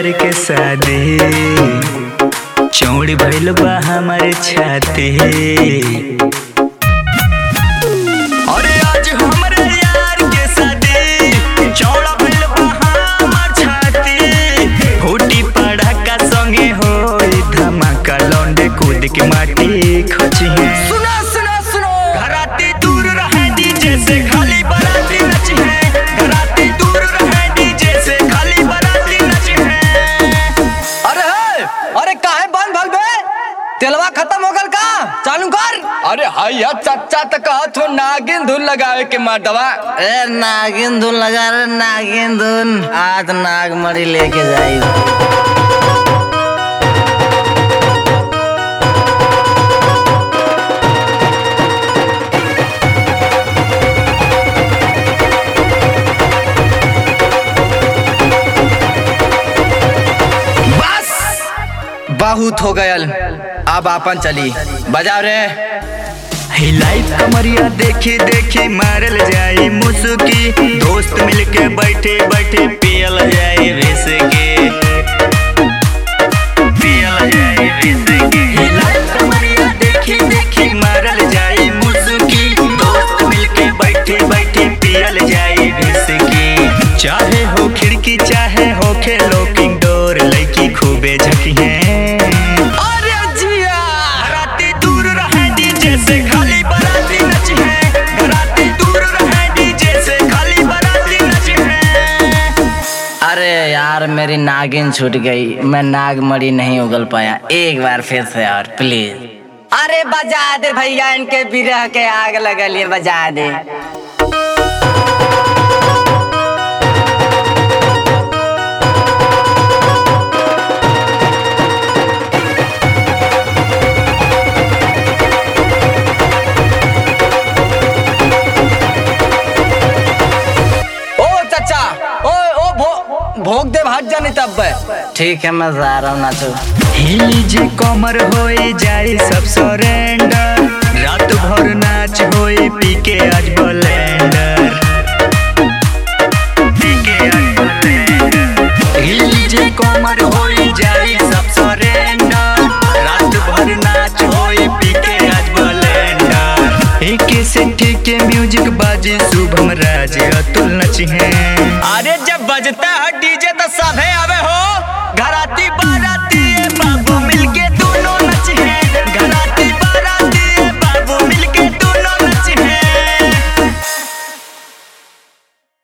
यार के शादी चौड़ी भइल बा हमारे छाती अरे आज हमरे यार के शादी चौड़ा भइल बा हमार छाती फूटी पड़ाका संगे होई धमाका लौंडे कूद के माटी खचिहे सुनो सुनो सुनो घराती दूर रहे डीजे से खाली बराती नची है घराती दूर रहे डीजे से खाली बराती नची है अरे हे अरे काहे बंद भल बे तेलवा खत्म हो गल का चालू कर अरे हैया चाचा तो कहत हो नागिन धुन लगावे के मर्दवा ए नागिन धुन लगा रे नागिन धुन आज नागमणि लेके जाई बस बहुत हो गयल अब आपन चली बजाओ रे हिलाई कमरिया देखी देखी मारल जाई मुसुकी दोस्त मिलके बैठे बैठे पियल जाई विस्की पियल जाई विस्की हिलाई कमरिया देखी देखी मारल जाई मुसुकी दोस्त मिलके बैठे बैठे पियल जाई विस्की चाहे हो खिड़की चाहे हो खेलो किंग डोर लड़की खूबे झकी है अरे जिया घराती दूर रहे डीजे से खाली बराती नची है घराती दूर रहे डीजे से खाली बराती नची है अरे यार मेरी नागिन छूट गई मैं नागमणि नहीं उगल पाया एक बार फिर से और प्लीज अरे बजा दे भैया इनके बिरह के आग लगलिए बजा दे ओ चाचा ओ ओ भो, भोग दे भाग जानी तब बे ठीक है मैं जा रहा हूँ नाचो हिली जे कमर होए जाए सब सरेंडर रात भर नाच होए पी के आज ब्लेंडर पी के आज ब्लेंडर हिली जे कमर होए जाए सब सरेंडर रात भर नाच होए पी के आज ब्लेंडर एके से ठीक के म्यूजिक बाजे शुभम राज अतुल नची है अरे जब बजता है डीजे तो सभे